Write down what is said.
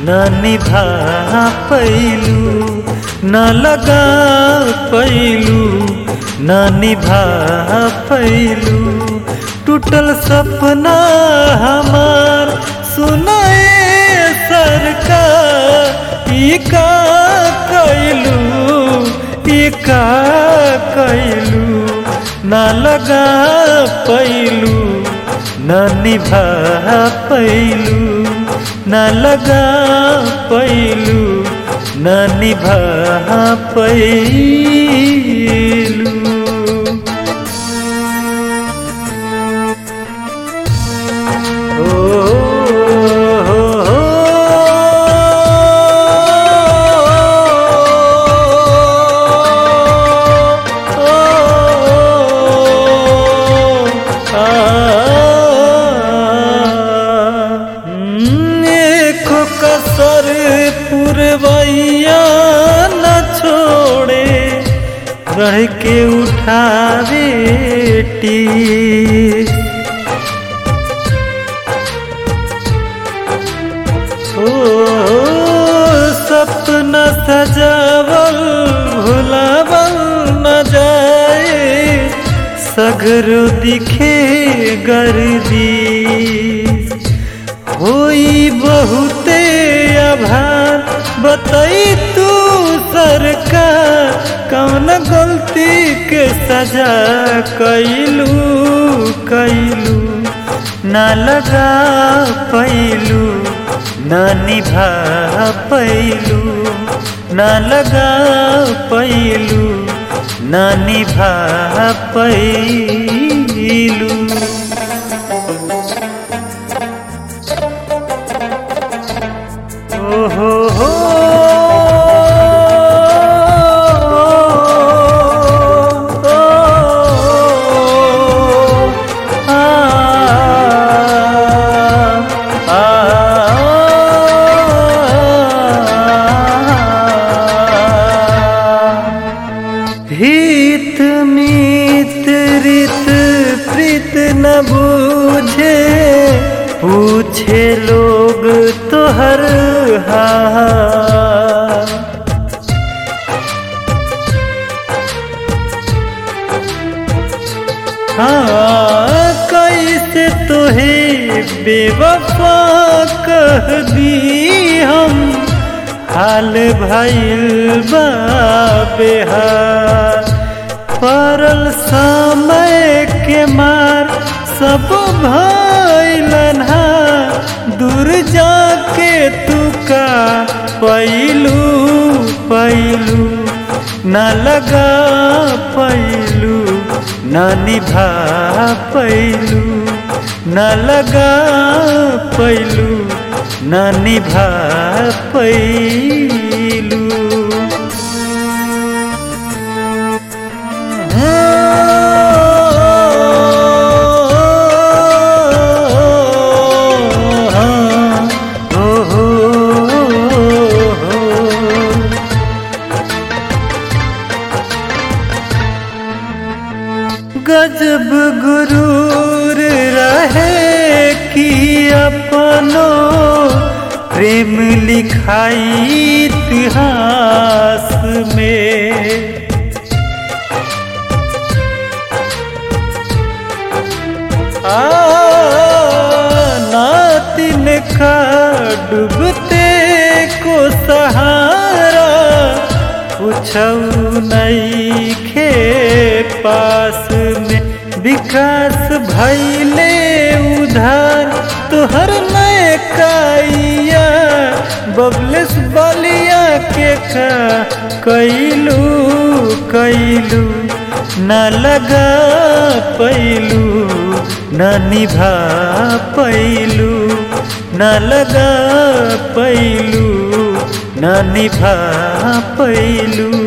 न निभा पैलू न लगा पैलू न निभा पैलू टूटल सपना हमार सुनाए सरकार ई का कैलू ई का कैलू न लगा पैलू न निभा पैलू न लगा पैलू न निभा पैलू कसर पुरवैया न छोड़े रह के उठावे टी ओ सपना सजावल भुलावल न जाए सगरो दिखे गर्दी होई बहुते आभार बताई तू सरकार कौन गलती के सजा कैलू कैलू न लगा पैलू न निभा पैलू न लगा पैलू न निभा पैलू ओ हो हो हित मित रित प्रीत न बूझे पूछे लोग तो हर हाल हाँ कैसे तोहे बेवफा कह दी हम हाल भइल बा बेहार परल समय के मार सब भइलन दूर जाके तू का पैलू पैलू न लगा पैलू न निभा पैलू न लगा पैलू न निभा पैलू गजब गुरूर रहे कि अपनो प्रेम लिखाई इतिहास में आ नातिन का डूबते को सहारा पूछऊ नहीं खे पास में विकास भैले उधार तुहर नए काइया बबलेस बलिया के का कैलू कैलू न लगा पैलू न निभा पैलू न लगा पैलू न निभा पैलू